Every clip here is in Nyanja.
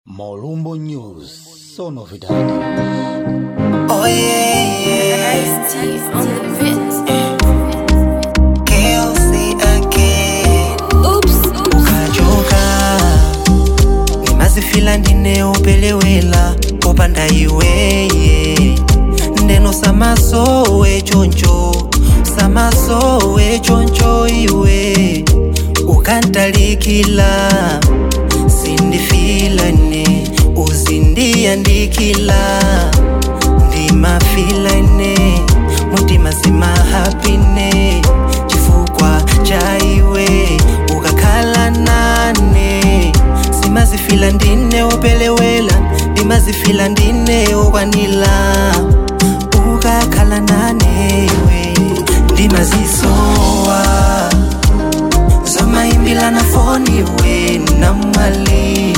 Molumbo News, só novidade. Oh yeah, yeah. Steve on the beat. Kelsey again. Oops. ukachoka nimazifila ndineopelewela kopanda iweye ndeno samasowe choncho samasowe choncho iwe ukantalikila sindifilane uzindiyandikila ndimafilane mutima simahapine chifukwa cha iwe ukakhala nane simazifila ndine upelewela ndimazifila ndine okwanila ukakhala nane iwe ndimazisowa zomayimbila na foni we namwali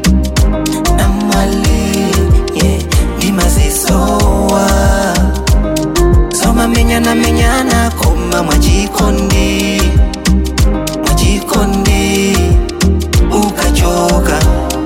namwali yeah. ndimazisowa zomamenyana menyana koma mwachikondi mwachikondi ukachoka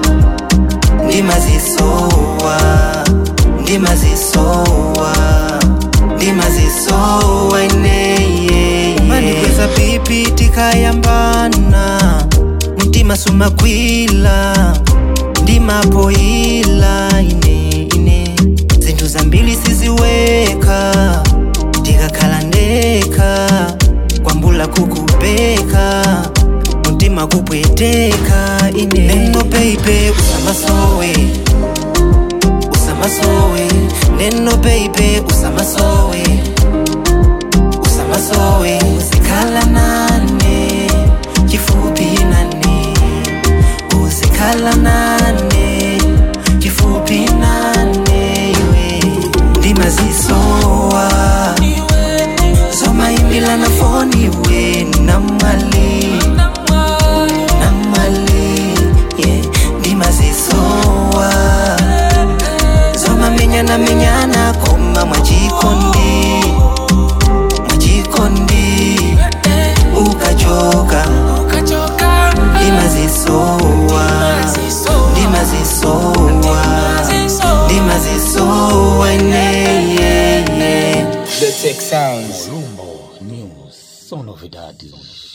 ndimazisowa ndimazisowa ndimazisowa ineye mandikweza pipi tikayambana mtima sumakwila ndimapoyila ine ine zinthu zambiri siziweka tikakhala ndeka kwambula kukupeka mtima kupweteka ine neno peipe usamasowe usamasowe neno peipe usamasowe usamasowe uzikhala nane chifupi nane uzikhala nane chifupi nane iwe ndimazisowa zomayimbila na foni we namali namali yeah. ndimazisowa zomamenyana menyana koma mwachikondi mwachikondi ukachoka ndimazisowa ndimazisowa ndimazisowa ineye The Tech Sounds. Molumbo News, só novidades.